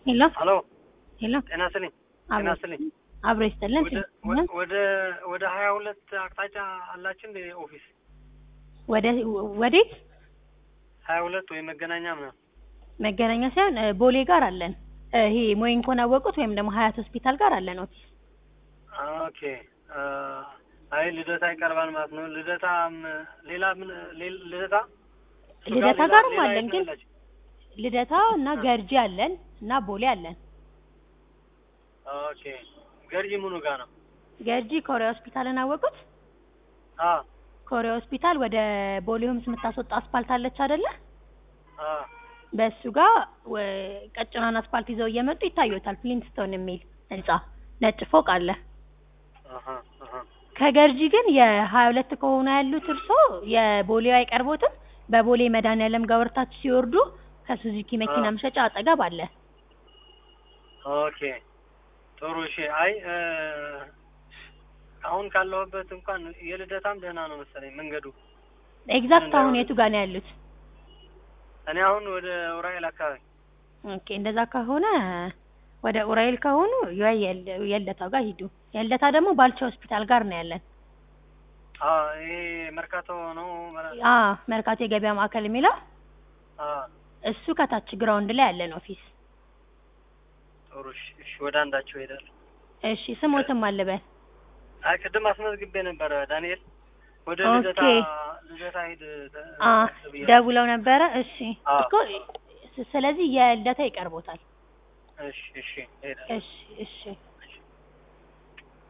ሄሎ ሄሎ ሄሎ ጤና ይስጥልኝ ጤና አብሮ ይስጥልኝ አብሮ ይስጥልን ወደ ስልክ ወደ ወደ ሀያ ሁለት አቅጣጫ አላችን እንደ ኦፊስ ወደ ወዴት ሀያ ሁለት ወይ መገናኛ ምናምን መገናኛ ሳይሆን እ፣ ቦሌ ጋር አለን እ፣ ይሄ ሞይንኮን አወቁት ወይም ደግሞ ሀያት ሆስፒታል ጋር አለን ኦፊስ ኦኬ አ፣ አይ ልደታ ይቀርባል ማለት ነው ልደታ ም- ሌላ ምን ሌ- ልደታ እሱ ጋር ልደታ ሌላ- ጋርም ሌላ አለን የት ነው ግን ያላችሁ? ልደታ እና ገርጂ አለን እና ቦሌ አለን ኦኬ ገርጂ ምኑ ጋር ነው ገርጂ ኮሪያ ሆስፒታልን አወቁት አ ኮሪያ ሆስፒታል ወደ ቦሌ ሆምስ የምታስወጣ አስፓልት አለች አይደለ አ በእሱ ጋር ወ- ቀጭኗን አስፓልት ይዘው እየመጡ ይታዩታል ፍሊንትስቶን የሚል ህንጻ ነጭ ፎቅ አለ አሀ አሀ ከገርጂ ግን የሀያ ሁለት ከሆኑ ያሉት እርሶ የቦሌው አይቀርቦትም በቦሌ መድኃኒዓለም ጋር ወርታችሁ ሲወርዱ ከሱዙኪ መኪና አዎ። መሸጫ አጠገብ አለ ኦኬ ጥሩ እሺ አይ እ፣ አሁን ካለሁበት እንኳን የልደታም ደህና ነው መሰለኝ መንገዱ ኤግዛክት እንዳይሆን። አሁን የቱ ጋር ነው ያሉት እኔ አሁን ወደ ኡራኤል አካባቢ ኦኬ እንደዛ ከሆነ ወደ ኡራኤል ከሆኑ ያ- የለ- የለታው ጋር ሂዱ የለታ ደግሞ ባልቻ ሆስፒታል ጋር ነው ያለን አ ይሄ መርካቶ ነው መራ- አ መርካቶ የገበያ ማዕከል የሚለው አ እሱ ከታች ግራውንድ ላይ ያለን ኦፊስ ጥሩ እሺ እሺ ወደ አንዳቸው ሄዳለሁ እሺ ስሞትም አለበል አይ ቅድም አስመዝግቤ ነበረ ዳንኤል ወደ ኦኬ። ልደታ ልደታ ሂድ ተ- አ ብዬ- ደውለው ነበረ እሺ አዎ። እኮ ስ- ስለዚህ የልደታ ይቀርቦታል እሺ እሺ ሄዳለሁ እሺ እሺ